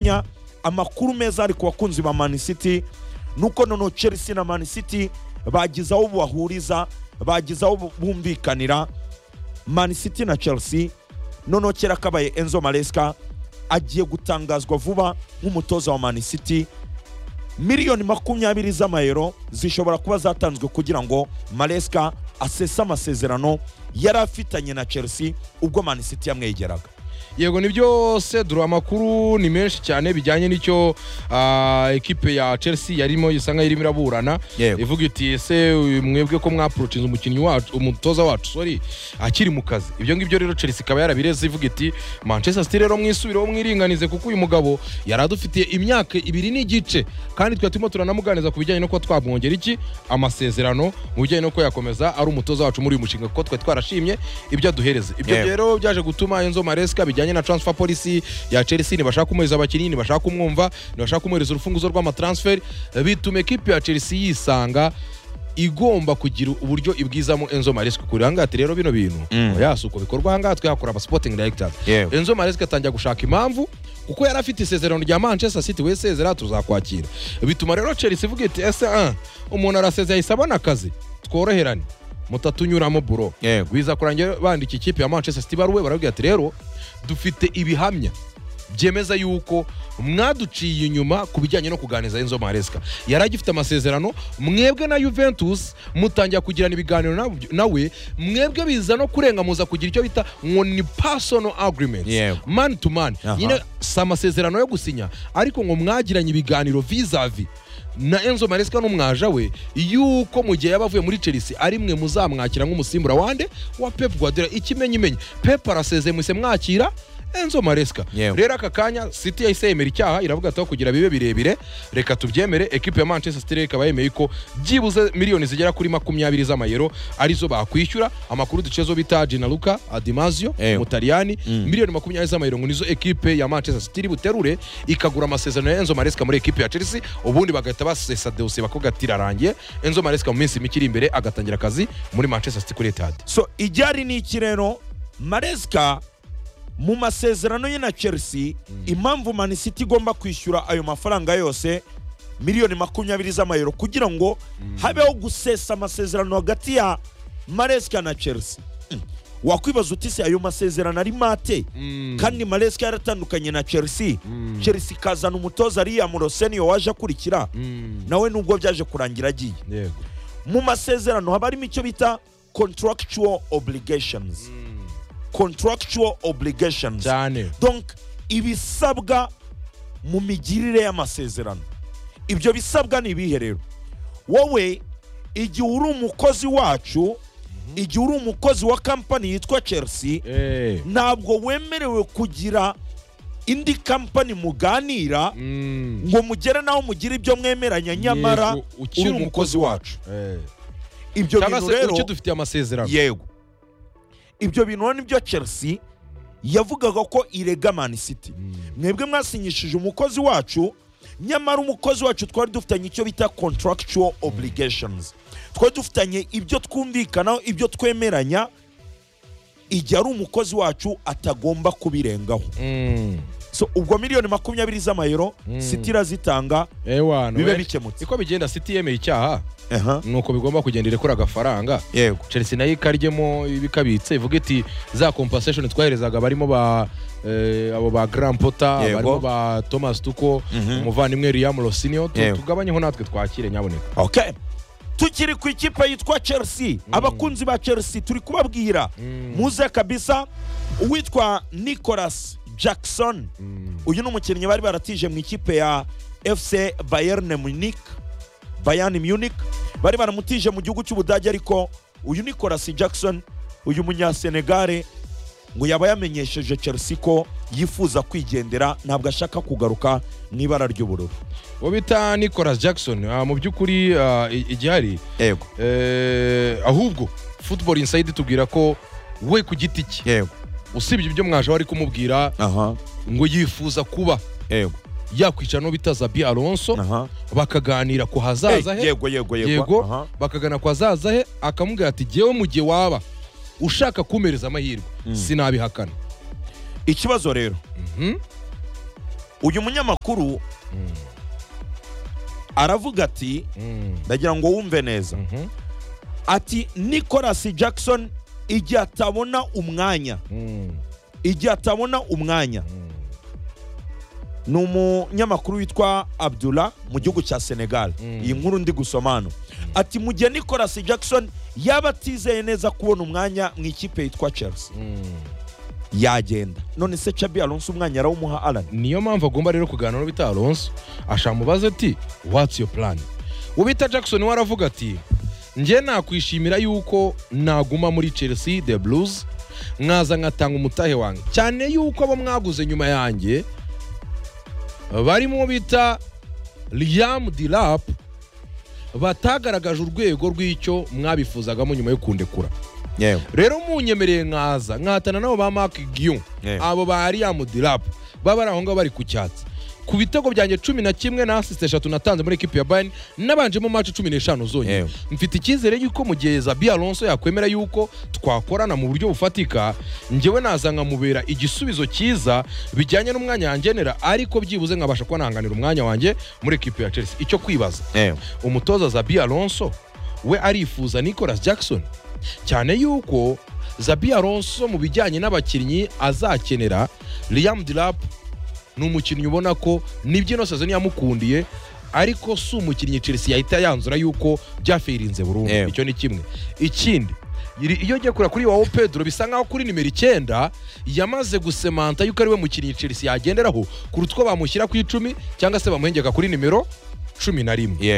gusinya amakuru meza ari ku bakunzi ba mani city nuko noneho chelsea na mani city bagize aho bahuriza bagize aho bumvikanira mani city na chelsea noneho kera kabaye enzo maresca agiye gutangazwa vuba nk'umutoza wa mani city miliyoni makumyabiri z'amayero zishobora kuba zatanzwe kugira ngo maresca asese amasezerano yari afitanye na chelsea ubwo mani city yamwegeraga yego ni byose dore amakuru ni menshi cyane bijyanye n'icyo ah, ekipe ya chelsea yarimo isa nkaho irimo iraburana Yego. ivuga iti ese uyu mwebwe ko mwapurocinze umukinnyi wacu umutoza wacu sorry akiri mu kazi ibyo ngibyo rero chelsea ikaba yarabireze ivuga iti manchester city rero mwisubireho mwiringanize kuko uyu mugabo yari adufitiye imyaka ibiri n'igice kandi twari turimo turanamuganiza ku bijyanye no kuba twamwongera iki amasezerano mu bijyanye no kuba yakomeza ari umutoza wacu muri uyu mushinga kuko twari twarashimye ibyo aduhereze ibyo Yego. rero byaje gutuma enzo maresca bijyanye na transfer policy ya chelsea ntibashaka kumwohereza abakinnyi ntibashaka kumwumva ntibashaka kumwohereza urufunguzo rw'amatransfer bituma ekipe ya chelsea yisanga igomba kugira uburyo ibwizamo enzo maresca kuri ahangaha ati rero bino bintu Mm. oya si uko bikorwa ahangaha twihakora aba sporting directors Yewe. enzo maresca atangira gushaka impamvu kuko yari afite isezerano rya manchester city we sezera tuzakwakira bituma rero chelsea ivuga iti ese ah, umuntu arasezeye ahise abona akazi tworoherane mutatunyuramo buro Yego. biza kurangira bandika ikipe ya manchester city ibaruwe barabwira ati rero dufite ibihamya byemeza yuko mwaduciye inyuma ku bijyanye no kuganiriza enzo maresca yari agifite amasezerano mwebwe na juventus mutangira kugirana ibiganiro na- nawe mwebwe biza no kurenga muza kugira icyo bita ngo ni personal agreements Yego. man to man Aha. nyine si amasezerano yo gusinya ariko ngo mwagiranye ibiganiro vizavi na enzo maresca n'umwaja we yuko mu gihe yaba avuye muri chelsea ari mwe muzamwakira nk'umusimbura wande wa pep guardiola ikimenyimenyi pep arasezeye mwese mwakira enzo maresca Yewe. rero aka kanya city yahise yemera icyaha iravuga ati aho kugira bibe birebire reka tubyemere ekipe ya manchester city rero ikaba yemeye ko byibuze miliyoni zigera kuri makumyabiri z'amayero arizo bakwishyura amakuru duciye zo bita ginaluka adimazio Yewe. umutaliyani Mm. miliyoni makumyabiri z'amayero ngo nizo ekipe ya manchester city iri buterure ikagura amasezerano ya enzo maresca muri ekipe ya chelsea ubundi bagahita basesa dosiye bakavuga ati irarangiye enzo maresca mu minsi mike iri imbere agatangira akazi muri manchester city kuri etade so iryari ni iki rero maresika mu masezerano ye na chelsea impamvu mani city igomba kwishyura ayo mafaranga yose miliyoni makumyabiri z'amayero kugira ngo habeho gusesa amasezerano hagati ya maresika na chelsea Mm. wakwibaza uti se ayo masezerano ari mate kandi maresika yaratandukanye na chelsea chelsea ikazana umutoza ariya muroseniyo waje akurikira nawe nubwo byaje kurangira agiye yego mu masezerano haba harimo icyo bita contractual obligations contractual obligations cyane donc ibisabwa mu migirire y'amasezerano ibyo bisabwa ni ibihe rero wowe igihe uri umukozi wacu igihe uri umukozi wa kampani yitwa chelsea Eh. ntabwo wemerewe kugira indi kampani muganira Mm. ngo mugere n'aho mugira ibyo mwemeranya nyamara Yego, ukiri uri umukozi wacu Eh. ibyo cyangwa bintu se rero ucyo dufitiye amasezerano yego ibyo bintu rero nibyo chelsea yavugaga ko irega man city mwebwe mwasinyishije umukozi wacu nyamara umukozi wacu twari dufitanye icyo bita contractual obligations twari dufitanye ibyo twumvikanaho ibyo twemeranya igihe ari umukozi wacu atagomba kubirengaho Mm. so ubwo miliyoni makumyabiri z'amayero city irazitanga ewana bibe we. bikemutse niko bigenda city yemeye icyaha Aha. nuko bigomba kugenda irekura agafaranga yego chelsea nayo ikaryemo ibikabitse ivuga iti za compensation twaherezaga barimo ba eh, abo ba grand pota Yego. barimo ba thomas tuko Mhm. umuvandimwe riam rosinio Yego. tugabanyeho natwe twakire nyaboneka okay tukiri ku ikipe yitwa chelsea abakunzi ba chelsea turi kubabwira muze kabisa uwitwa nicolas jackson uyu ni umukinnyi bari baratije mu ikipe ya fc bayern munich bayern munich bari baramutije mu gihugu cy'ubudage ariko uyu nicolas jackson uyu munyasenegare ngo yaba yamenyesheje chelsea ko yifuza kwigendera ntabwo ashaka kugaruka mu ibara ry'ubururu uwo bita nicolas jackson ah, mu by'ukuri ah, i- igihari yego eh, ahubwo football inside itubwira ko we ku giti cye yego usibye ibyo mwaje wari kumubwira aha ngo yifuza kuba yego yakwicara no bita zabi alonso aha bakaganira ku hazaza Hey, he yego yego yego aha. yego bakagana ku hazaza he akamubwira ati jyewe mu gihe waba ushaka kumpereza amahirwe sinabihakana ikibazo rero uyu munyamakuru Mm, aravuga ati mm, ndagira ngo wumve neza mhm, ati nicolas jackson igihe atabona umwanya mm, igihe atabona umwanya mm. ni umunyamakuru witwa abdullah mu gihugu cya senegal Mm. iyi nkuru ndi gusoma hano ati mu gihe nicolas jackson yaba atizeye neza kubona umwanya mu ikipe yitwa chelsea Mm. yagenda none se chabi alonso umwanya arawumuha alan niyo mpamvu agomba rero kuganira n'ubita alonso ashamubaza ati watsi yo plan ubita jackson we aravuga ati njye nakwishimira yuko naguma muri chelsea the blues mwaza nkatanga umutahe wanjye cyane yuko abo mwaguze nyuma yanjye barimo bita liam dilap batagaragaje urwego rw'icyo mwabifuzagamo nyuma yo kundekura yewe rero munyemereye nkaza nkahatana nabo ba mark gion Yeah. abo ba liam dilap baba bari aho ngaho bari ku cyatsi ku bitego byanjye cumi na kimwe na asisite eshatu natanze muri ekipi ya bayern nabanjemo maci cumi n'eshanu zonyine Yeah. mfite icyizere yuko mu gihe zabi alonso yakwemera yuko twakorana mu buryo bufatika njyewe naza nkamubera igisubizo cyiza bijyanye n'umwanya yangenera ariko byibuze nkabasha kuba nahanganira umwanya wanjye muri ekipi ya chelsea icyo kwibaza yewe umutoza zabi alonso we arifuza nicolas jackson cyane yuko zabi alonso mu bijyanye n'abakinnyi azakenera liam dilap ni umukinnyi ubona ko nibyo ino sezoni yamukundiye ariko si umukinnyi chelsea yahita yanzura yuko byafirinze burundu Yewe. icyo ni kimwe ikindi iri- iyo ugiye kureba kuri wawo pedro bisa nkaho kuri nimero icyenda yamaze gusemanta yuko ari we mukinnyi chelsea yagenderaho kuruta uko bamushyira ku icumi cyangwa se bamuhengeka kuri nimero cumi na rimwe yewe